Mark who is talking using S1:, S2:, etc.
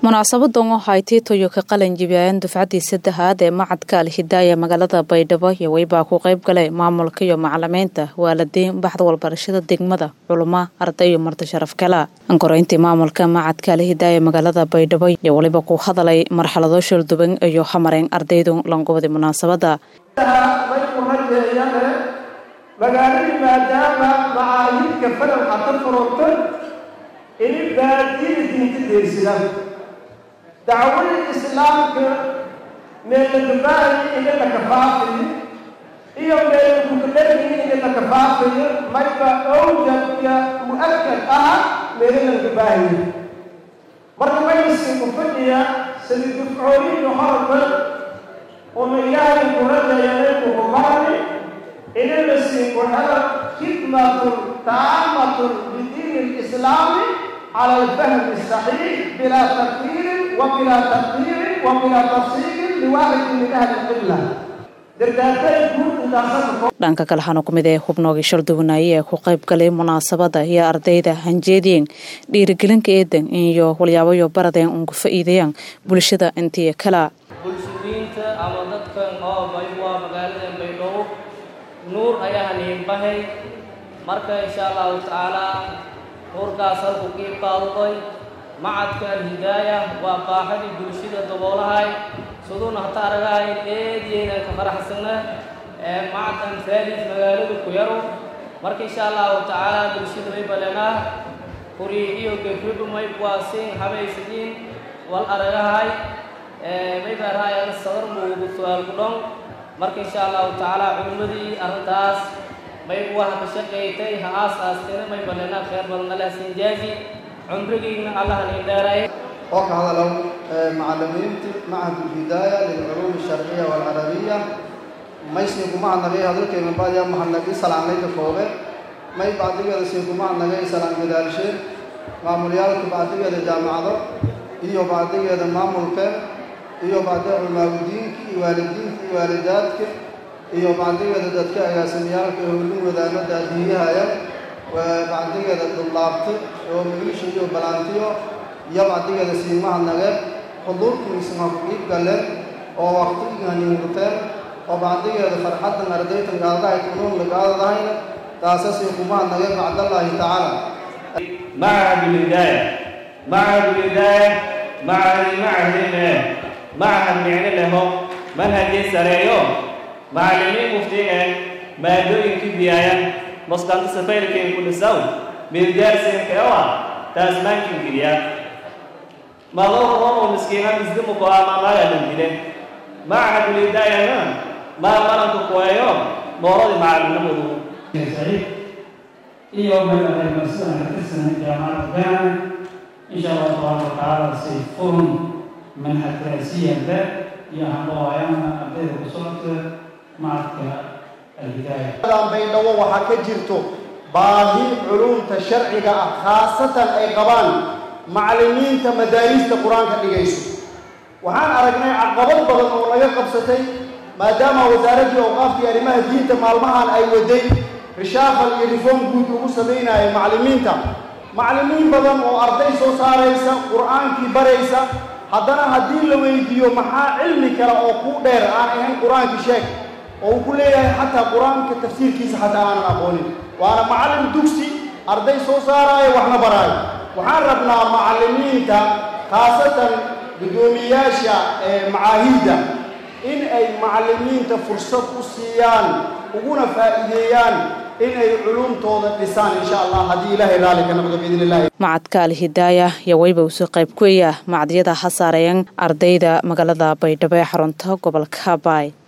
S1: munaasabadan oo haytay toyoka qalin jibiyaayan dufcaddii saddexaad ee macadka alhidaaya magaalada baydhabo iyo weybaa ku qayb galay maamulka iyo macalimiinta waalidiin baxda walbarashada degmada culuma arday iyo marti sharaf kala ankoreyntii maamulka macadka alhidaaya magaalada baydhabo iyo weliba ku hadalay marxalado shulduban iyo hamareen ardaydu langubadi munaasabada
S2: magaaladii maadaama macaahidka falamka ka furantay ini baadiyada diinta deersidaan dacwadii islaamka meelladubaahi ina la kafaafayo iyo meelakukadhargii ina la kafaafayo mayba owjab iyo mu-akad aha meelalandubaahaya marka maysi ku fadhiya sida dufcooyinka horba uma ilaahay kuradayanaku kubarani ina la sii kuhela khidmatun taamatun bidiin alislaami cala alfahmi asaxiix bilaa takfiirin wa bilaa taqdiirin wa bilaa tafsiilin liwaaxidin min ahli qibla
S1: dhanka kale waxaana ku mid ee hubnoogii shalduwanaaye ee ku qayb galay munaasabada iyo ardayda hanjeediyeen dhiirigelinka eedan iyo walyaabayo baradeen uun ku faa'iidayaan bulshada intii kala
S3: bulshooyinta ama dadkan oo waa magaalada baydhabo nuur ayaa haniinbahay marka insha allahu tacaalaa nuurkaas halku qiib qaaduday macadka alhidaaya waa baaxadii bulshada daboolahay siduna hata aragahayn eediyeynan ka faraxsana macadkan faalis magaalada ku yaro marka insha allahu tacaalaa bulshada may balenaa kuri iyo gefridu may waasin habaysidiin wal aragahay may baarhayan sadar muugu su-aal gudhon marka insha allahu tacaala culimmadii arrintaas may waha ka shaqaysay ha aas-aasteena may balena khayr badan allah sinjaazi cumrigiina allah nin dheeray
S4: oo ka hadalow macalimiinta macahad ulhidaaya lilculuum alsharciya waalcarabiya maysni kuma hadnagay hadalkayma baadiya mahadnagay salaamnayka koobe may bacdigeeda sii kuma hadnagay salaam gadaalshee maamulyaalka bacdigeeda jaamacado iyo bacdigeeda maamulka iyo bacdi culmaagudiinka iyo waalidiinka iyo waalidaadka iyo bacdigeeda dadka agaasimiyaalka ee howlin wadaano daadiyahaya bacdigeeda dullaabta oo milisha iyo balaantiyo iyo bacdigeeda siimahadnage xuduurkiisma ku qiib galeen oo waqtigiihaniinguteen oo bacdigeeda farxaddan ardaytan gaadahay kunuun lagaadadahayna taasasii kumahadnage bacdallaahi tacaala
S5: معهد الهداية معهد الهداية معهد معهد معهد micno leho manhajii sareeyo macallimiin muftigan maadooyinkii biyaaya maskanta safayrkeen ku dhisaw milgaarsenkeewa taasmaankin geliya maloo miskiina misdimuko amamagalan dilen macahadulhidaayana maa malanka kuweeyo mooradii macallinimadu
S6: iyo marsida katirsan jaamacadda bana insha allah tabaaraka watacaala say furun manhaj raasiyan le iyo handhawaayaana ardayda ku socota macadka alhidaaya
S2: baydhabo waxaa ka jirto baahi culumta sharciga ah khaasatan ay qabaan macallimiinta madaarista qur-aanka dhigayso waxaan aragnay caqabad badan oo laga qabsatay maadaama wasaaraddii awqaafkii arrimaha diinta maalmahan ay waday rishaafal iyo rifoom guud ugu samaynaya macallimiinta macallimiin badan oo arday soo saaraysa qur-aankii baraysa haddana haddii la weydiiyo maxaa cilmi kale oo kuu dheer aan ahayn qur-aankii sheeg oo uu ku leeyahay xataa qur-aanka tafsiirkiisa xataa aanan aqoonin waana macallin dugsi arday soo saaraayo waxna baraayo waxaan rabnaa macallimiinta khaasatan guddoomiyaasha ee macaahidda in ay macallimiinta fursad u siiyaan uguna faa'iideeyaan inay culumtooda dhisaan insha allah haddii ilaahay raalli ka noqdo biidn illahi
S1: macadka alhidaaya iyo weyba usoo qayb kueya macadyada ha saareeyan ardayda magaalada baydhabo ee xarunta gobolka baay